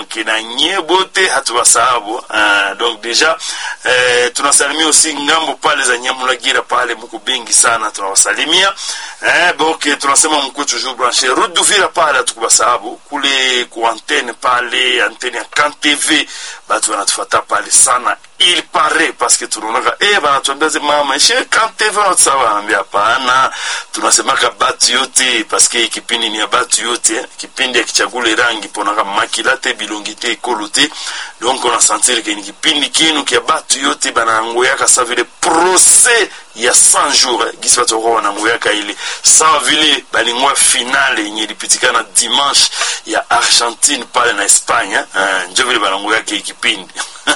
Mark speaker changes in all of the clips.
Speaker 1: donc na nyie bote hatuwasahabu uh, donc deja eh, tunasalimia usi ngambo pale za nyamulagira pale muko bengi sana tunawasalimia eh, donc tunasema mkuu toujours branché route d'Uvira pale hatukuwasahabu kule ku antenne pale antenne ya Kan TV batu wanatufata pale sana il paraît parce que tunaonaka eh banatuambia ze mama ishe Kan TV wanatusawa wanaambia hapana tunasemaka batu yote parce que kipindi ni ya batu yote eh. kipindi ya kichagule rangi ponaka makila te bilongi te ekolo te donc on a sentir que ni kipindi kinu kia batu yote banangoyaka sa vile procès ya 100 jours eh. gisi batu wako wanangoyaka ile sawa vile balingwa finale yenye ilipitikana dimanche ya argentine pale na espagne eh. njo vile banangoyaka hii kipindi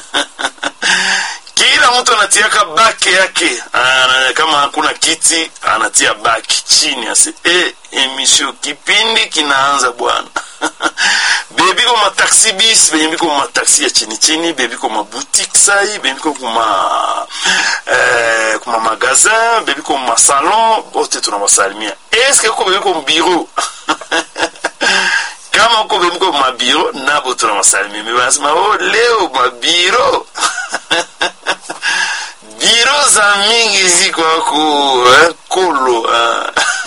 Speaker 1: kila mtu anatiaka bake yake ana, kama hakuna kiti anatia baki chini ase e, emission kipindi kinaanza bwana bebiko mataxi bis benye biko mataxi ya chini chini bebiko maboutique sai bebiko kuma eh, kuma magazin bebiko masalon bote tunawasalimia eske ko bebiko mbiro kama uko bebiko mabiro nabo tunawasalimia me banasema oh, leo mabiro biro za mingi ziko ako eh, kolo eh.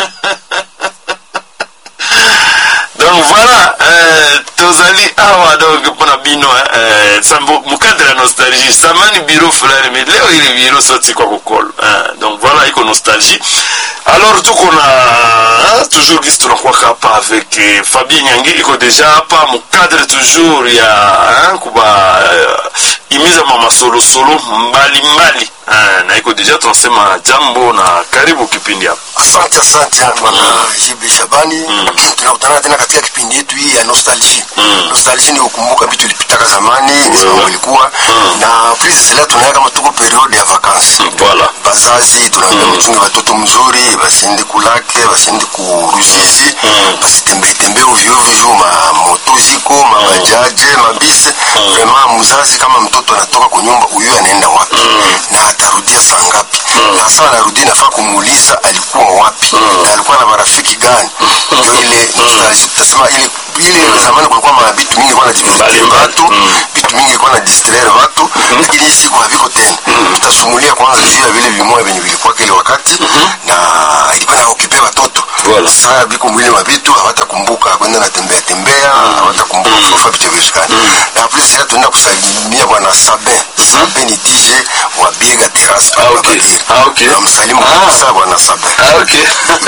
Speaker 1: donc voilà euh, tozali awa donc mpona bino eh, sambo mukadre ya nostalgie samani biro fulani mais leo ili biro soti kwa kokolo eh, donc voilà iko nostalgie alors tuko na toujours gisi tunakwaka hapa avec eh, fabien nyangi iko deja hapa mukadre toujours ya eh, kuba eh, imiza mamasolosolo mbalimbali eh, na iko deja tunasema jambo na karibu kipindi hapa
Speaker 2: Asante, asante bwana JB Shabani. Tunakutana tena katika kipindi yetu hii ya nostalgie. Nostalgie ni kukumbuka vitu vilipitaka zamani, ni sababu ilikuwa na plus cela tunaye kama tuko periode ya vacances.
Speaker 1: voilà
Speaker 2: Bazazi tunaambia mchunge watoto mzuri, basiende kulake, basiende ku Ruzizi, basitembee tembee ovyo ovyo juu ma moto ziko, mabajaje, mabisi. Vraiment mzazi kama mtoto anatoka kwa nyumba, huyu anaenda wapi na atarudia saa ngapi? Na saa anarudi nafaa kumuuliza alikuwa wapi na alikuwa na marafiki gani? Ndio ile nostalgia. Tutasema ile ile zamani kulikuwa ma vitu mingi kwa na
Speaker 1: Mbalimbali.
Speaker 2: watu, vitu mingi kwa na distraire watu, lakini hii siku haviko tena. Tutasumulia kwanza juu ya vile vimoya venye vilikuwa kile wakati na ilikuwa na okipe watoto.
Speaker 1: Voilà.
Speaker 2: Sasa viko mwili wa vitu hawatakumbuka kwenda na tembea tembea, hawatakumbuka kufa vitu vya shikani. Na plus sasa tunaenda kusalimia bwana Sabe. Sabe ni DJ wa Biega Terrace
Speaker 1: Ah,
Speaker 2: pale
Speaker 1: okay.
Speaker 2: Babadiri.
Speaker 1: Ah, okay.
Speaker 2: Tunamsalimu
Speaker 1: Ah.
Speaker 2: kabisa bwana Sabe.
Speaker 1: Ah, okay.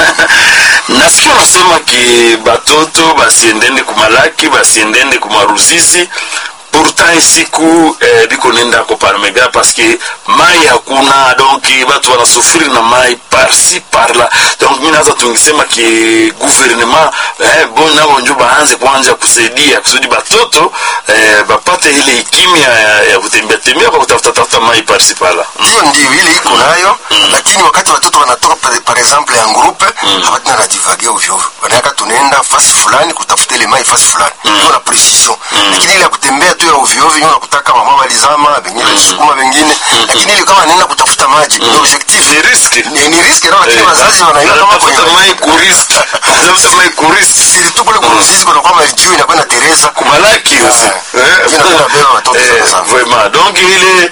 Speaker 1: nasikia unasema ki batoto basiendende kumalaki basiendende kumaruzizi pourtant siku eh, biko nenda ko parmega parce que mai hakuna donc batu wanasufiri na mai parsi parla donc mi naza tungisema ki gouvernement eh, bon nabo njo baanze kuanja kusaidia kusudi batoto eh, bapate ile ikimya ya, ya kutembea tembea kwa kutafuta tafuta mai parsi parla
Speaker 2: Ndio ndio ile iko nayo, lakini wakati watoto wanatoka par, par exemple ya groupe hawatina na divage ovyo ovyo. Wanaweka tunaenda fasi fulani kutafuta ile mai fasi fulani. Ndio na precision. Lakini ile ya kutembea tu ya ovyo ovyo ndio kutaka mama walizama, wengine sukuma wengine. Lakini ile kama nenda kutafuta maji, ni objectif.
Speaker 1: ni riski
Speaker 2: Ni, ni risk na lakini wazazi wanaiona kama
Speaker 1: tafuta
Speaker 2: kwenye
Speaker 1: mai kuriski tafuta mai kuriski
Speaker 2: siri tu kule kuruzizi kuna kwamba juu inakuwa na Teresa.
Speaker 1: kumalaki aussi
Speaker 2: Eh, jina kuna beba watoto
Speaker 1: Eh,
Speaker 2: sana sana.
Speaker 1: vraiment donc ile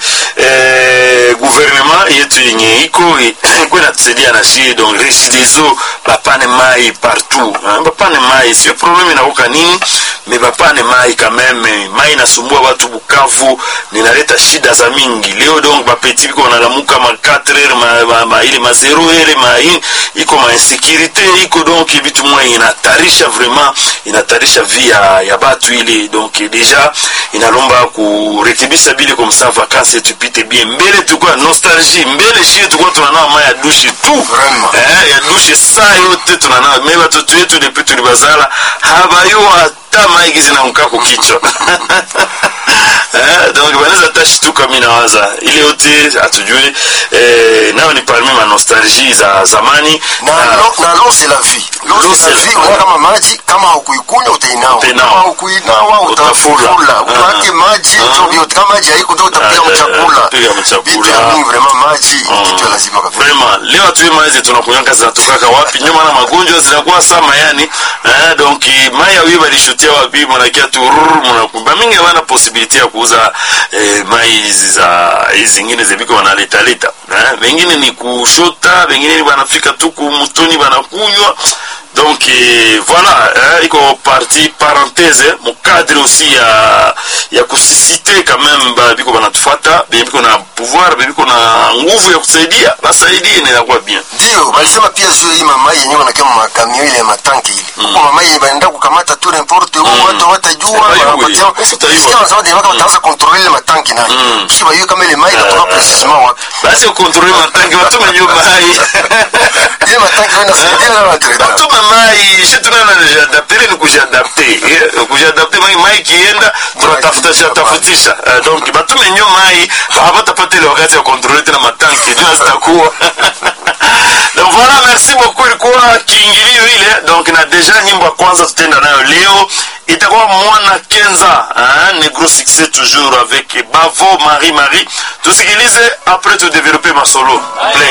Speaker 1: eh, gouvernement yetu yenye iko iko inatusaidia na shie donc regideso bapane mai partout hein, bapane mai sio problème inakoka nini me bapane mai quand même mai inasumbua watu bukavu ninaleta shida za mingi leo donc bapeti biko wanalamuka ma 4 heure ma, ma, ma, ile ma 0 heure ma in, iko ma insécurité iko donc vitu mwa inatarisha vraiment inatarisha vie ya, ya batu ile donc deja inalomba kurekebisha bile comme ça vacances yetu ipite bien mbele tulikuwa nostalgie mbele shie tulikuwa tunanawa mai ya dushe tu
Speaker 2: Vraiment.
Speaker 1: eh, ya dushe saa yote tunanawa me batoto yetu depuis tulibazala habayo hata mai gizi na mkako kichwa eh, donc banaweza tashituka mi nawaza ile yote hatujui eh, nayo ni parmi ma nostalgie za zamani
Speaker 2: na
Speaker 1: na-
Speaker 2: l'eau na l'eau c'est la vie l'eau
Speaker 1: L'eau,
Speaker 2: c'est la
Speaker 1: c'est-
Speaker 2: vie unaona kama maji kama kuikunywa utainawa
Speaker 1: Utainawa.
Speaker 2: kama ukuinawa
Speaker 1: Utafula.
Speaker 2: utafula
Speaker 1: Ah.
Speaker 2: utawake maji ndio vyote kama maji haiko ndio utapiga
Speaker 1: Ah,
Speaker 2: mchakula
Speaker 1: piga mchakula.
Speaker 2: vitu ya mingi vraiment maji kitu ya lazima kabisa
Speaker 1: Vraiment, leo hatujui mai hizi tunakunywanga zinatokaka wapi nyuma na magonjwa zinakuwa sama yani eh, donc mai ya wiba lishutia wapi mnakia tu rrrr, mnakumba mingi hawana possibility ya kuuza eh, mai hizi za hizi zingine zibiko wanaleta leta eh, wengine ni kushota wengine ni wanafika tu kumutoni wanakunywa donc eh, voilà eh, iko parti parenthèse mu cadre aussi ya ya kusisite quand même ba biko banatufuata biko na pouvoir biko na nguvu ya kusaidia basaidie na inakuwa bien
Speaker 2: ndio walisema pia zio hii mamai yenyewe wanakia makamio ile ya matanki ile huko mamai ile baenda kukamata tu n'importe où watu hawatajua
Speaker 1: Hawajui.
Speaker 2: wanapatia
Speaker 1: Utajua.
Speaker 2: sikia wanasema ndio kama wataanza control ile matanki nayo kisha bayue kama ile mai inatoka precisement wapi
Speaker 1: basi ukontrole matangi watume nyo mai
Speaker 2: ile matanki ndio inasaidia na watu
Speaker 1: batume mai shetunana jadaptere ni kujadapte eh, kujadapte mai mai kienda tunatafuta shatafutisha Eh, donc batume nyo mai hawatapata ile wakati ya kontrole tena matanki jua zitakuwa donc voilà merci beaucoup ilikuwa kiingilio ile donc na deja nyimbo ya kwanza tutenda nayo leo itakuwa mwana kenza hein, ne gros succès toujours avec bavo marie marie tusikilize après tu développer masolo play